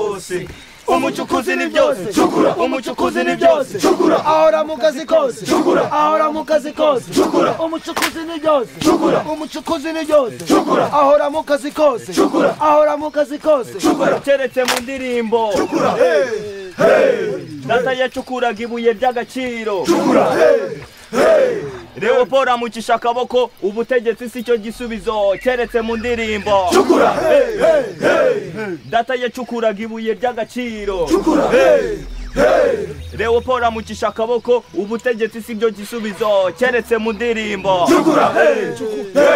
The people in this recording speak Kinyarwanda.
kose umucukuzi ni byose cukura umucukuzi ni byose cukura ahora mu kazi kose cukura ahora mu kazi kose cukura umucukuzi ni byose cukura umucukuzi ni byose cukura ahora mu kazi kose cukura ahora mu kazi kose cukura keretse mu ndirimbo cukura hey hey data yacukuraga ibuye ry'agaciro cukura hey hey leopold amucisha akaboko ubutegetsi si cyo gisubizo keretse mu ndirimbo cukura hey hey hey data yacukuraga ibuye ry'agaciro cukura hey hey leopold amucisha akaboko ubutegetsi si byo gisubizo keretse mu ndirimbo cukura hey hey